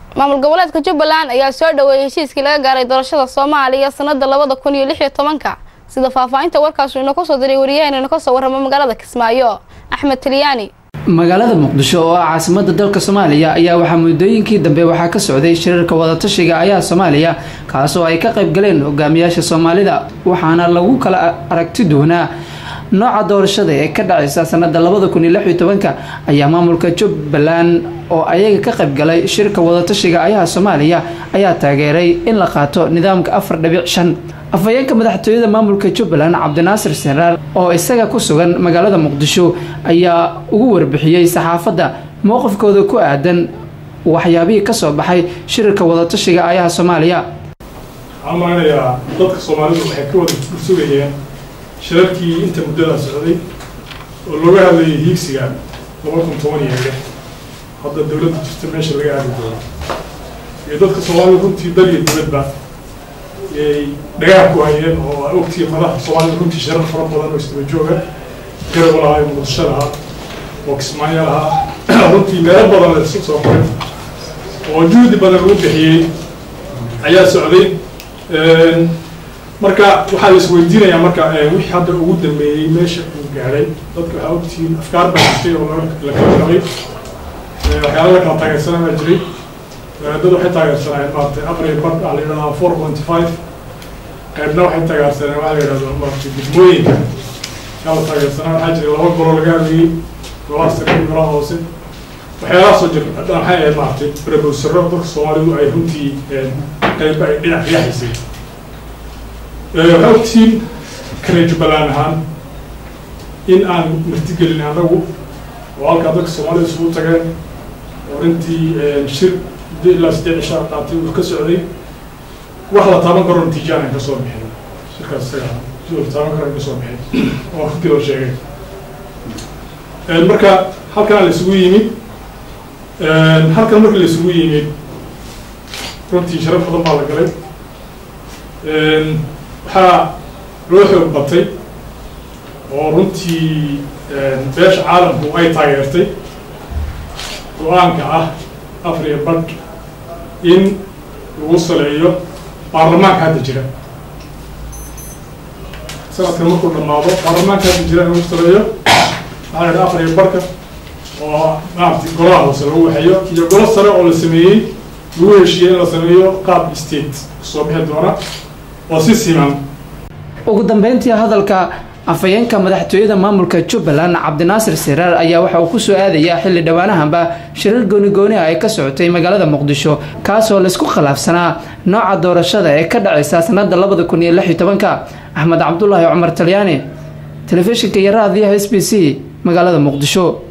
maamul goboleedka jubbaland ayaa soo dhaweeyay heshiiskii laga gaaray doorashada soomaaliya sanada labada kun iyo lix iyo tobanka sida faahfaahinta warkaasu inoo soo diray wariyaheen inoo kasoo warrama magaalada kismaayo axmed talyaani magaalada muqdisho oo ah caasimada dalka soomaaliya ayaa waxaa muddooyinkii dambe waxaa ka socday shirarka wadatashiga ayaha soomaaliya kaasoo ay ka qayb galeen hogaamiyaasha soomaalida waxaana lagu kala aragti doonaa nooca doorashada ee ka dhacaysa sanada labada kun iyo lix iyo tobanka ayaa maamulka jubbaland oo ayaga ka qayb galay shirka wadatashiga ayaha soomaaliya ayaa taageeray in la qaato nidaamka afar dhibic shan afhayeenka madaxtooyada maamulka jubbaland cabdinaasir seraar oo isaga ku sugan magaalada muqdisho ayaa ugu warbixiyey saxaafadda mowqifkooda ku aadan waxyaabihii kasoo baxay shirarka wadatashiga ayaha soomaaliya waxaan malaynayaa dadka soomaalidu waxay ka wada sugayeen shirarkii inta muddadaa socday oo looga hadlayay hiigsiga laba kun toban iyo lix hadda dowladda jirta meesha laga aadi doono iyo dadka soomaalidu runtii dal iyo dibadba yay dhagaha ku hayeen oo a ogtii madaxa soomaalida runtii shirar fara badan oo isdaba jooga garab lahaa muqdisho lahaa oo kismaayo lahaa runtii meelo badan la isu soo maray oo juhdi badan lagu bixiyey ayaa socday marka waxaa la isweydiinayaa marka wixii hadda ugu dambeeyey meesha uu gaadhay dadka waxaa ogtihiin afkaar baa jirtay oo la kala qabay waxyaala la kala taageersanaa baa jiray dad waxay taageersanayeen maaragtay afar iyo bar ah la yidhahdaa four point five qaybna waxay taageersaneen waxaa la yidhahdaa maaragtay degmooyinka yaa la taageersanaa waxaa jiray laba golo laga hadlayey golaha sare iyo golaha hoose waxyaalahaasoo jir maxay ahayd maaragtay brobosaro dadka soomaalidu ay runtii qaybba ay dhinac riyaxaysay waxaa ogtiin kale jubbaland ahaan in aan martigelin anagu oo halkaa dadka soomaalida isugu tageen oo runtii shir muddo ilaa siddeed cishaa qaatay uu ka socday wax la taaban karo natiijaan aan kasoo bixin shirkaas isaga si la taaban karo aan kasoo bixin oo runtii loo sheegay marka halkan la isugu yimid halkan marka la isugu yimid runtii sharaf badan baa la galay waxaa loo xoog batay oo runtii beesha caalamku ay taageertay go-aanka ah afar iyo badh in lagu saleeyo baarlamaanka hadda jira sanadkan markuu dhamaado baarlamaanka hadda jira in lagu saleeyo waxaa la idhaha afar iyo barhka oo maaragtay golaha hoose lagu waxeeyo iyo golo sare oo la sameeyey lagu heshiiyey in la sameeyo qaab state kusoo bixi doona oo si siman ugu dambeyntii hadalka afhayeenka madaxtooyada maamulka jubbaland cabdinaasir siraar ayaa waxa uu kusoo aadayaa xilli dhowaanahanba shirar goonigooniha ay ka socotay magaalada muqdisho kaasoo laysku khilaafsanaa nooca doorashada ee ka dhacaysa sanada labada kun iyo lix iyo tobanka axmed cabdulaahi cumar talyaani telefishinka iyo raadiyaha s b c magaalada muqdisho